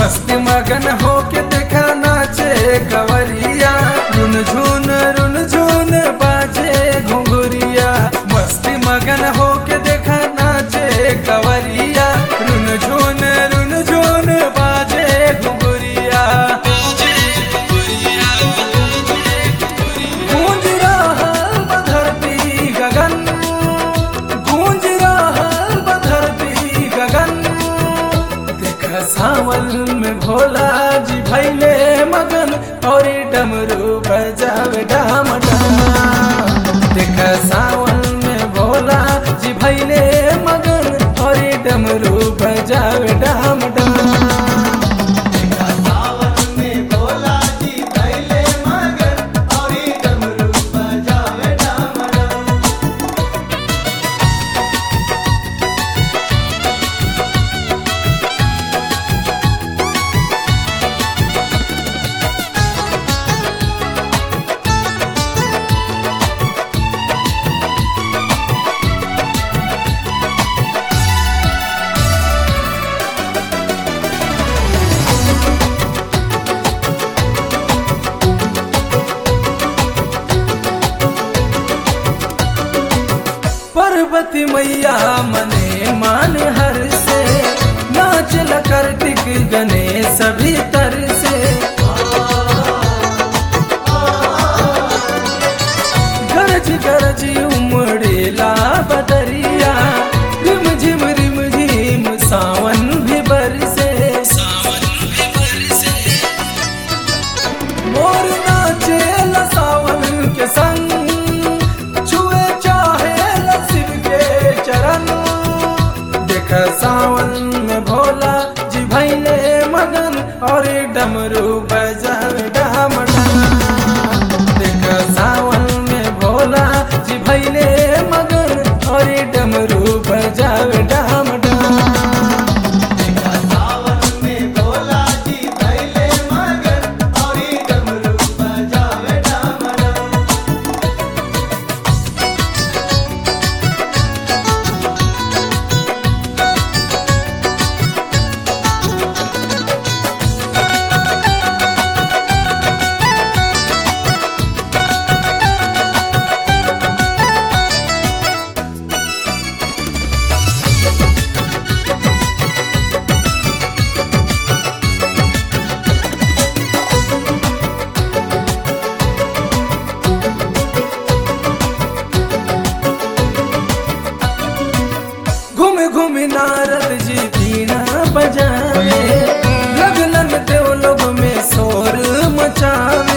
मस्ती मगन होके देखा नाचे कवरिया रुन झुन रुन झुन बाजे घुंघुरिया मस्ती मगन होके देखा नाचे कवरिया रुन झुन रुन झुन बाजे घुंघुरिया गूंज रहल बा धरती गगन गूंज रहल बा धरती गगन देख सावन में भोला जी भैले मगन और डमरू बजावे डाम डाम देख सावन में भोला जी भैले मगन और डमरू बजावे डाम डाम सावन में भोला जी थैले मगन औरी डमरू बजावे डम डम पार्वती मैया मने मान हर से नाचल कार्तिक गणेश भी तर से गरज गरज उमड़ेला बदरिया रिम झिम रिम झिम सावन भी बरसे मोर नाचे सावन के संग छुए चाहे शिव के चरण देख सावन में भोला जी भैले मगन और डमरू बजावे डाम डाम देख सावन में भोला जी भैले मगन और डमरू बजावे डाम डाम सावन में भोला जी थैले मगन औरी डमरू बजावे डम डम घूम घूम नारद जी बीना बजावे लगलन देव लोग में शोर मचावे